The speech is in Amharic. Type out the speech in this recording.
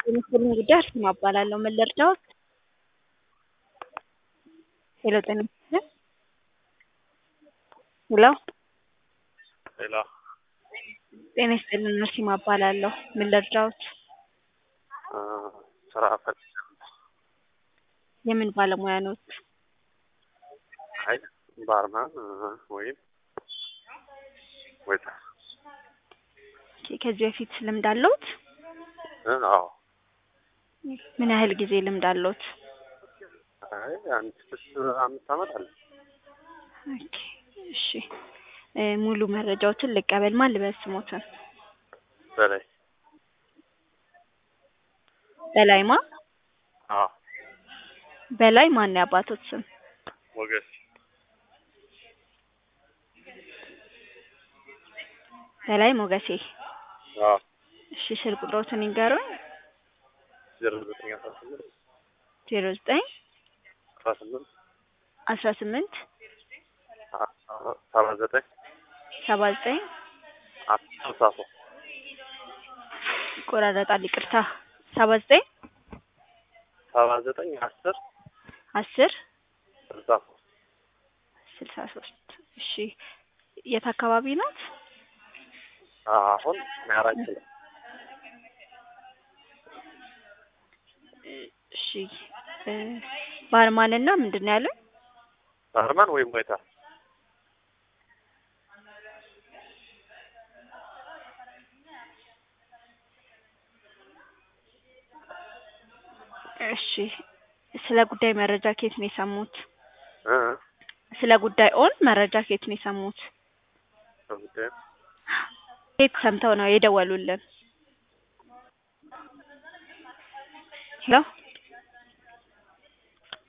የምስሉን ጉዳይ አርሴማ እባላለሁ። ምን ልርዳዎት? ሄሎ ጤና ይስጥልኝ። ሄሎ ሌላ ጤና ይስጥልኝ። አርሴማ እባላለሁ። ምን ልርዳዎት? ስራ ፈልጌ የምን ባለሙያ ኖት? አይ ባርማን ወይም ዌይተር። ኦኬ፣ ከዚህ በፊት ልምድ አለዎት? አዎ። ምን ያህል ጊዜ ልምድ አለዎት? አይ አንድ ስድስት አምስት ዓመት አለ። ኦኬ፣ እሺ እ ሙሉ መረጃዎችን ልቀበል። ማን ልበል ስሞትን? በላይ በላይማ አዎ። በላይ ማን ነው የአባቶት ስም? ሞገስ በላይ ሞገሴ። አዎ። እሺ ስልክ ቁጥሮትን ይንገሩኝ። ዜሮ ዘጠኝ አስራ ስምንት ዜሮ ዘጠኝ አስራ ስምንት አስራ ስምንት ሰባ ዘጠኝ ሰባ ዘጠኝ ስልሳ ሶስት ይቆራረጣል፣ ይቅርታ። ሰባ ዘጠኝ ሰባ ዘጠኝ አስር አስር ስልሳ ሶስት ስልሳ ሶስት እሺ የት አካባቢ ናት? አሁን አራት ኪሎ እሺ እ ባርማንና ምንድን ነው ያሉኝ? ባርማን ወይም ዌይተር እሺ ስለ ጉዳይ መረጃ ከየት ነው የሰሙት? እ ስለ ጉዳይ ኦን መረጃ ከየት ነው የሰሙት? በጉዳዩ ከየት ሰምተው ነው የደወሉልን? ሄሎ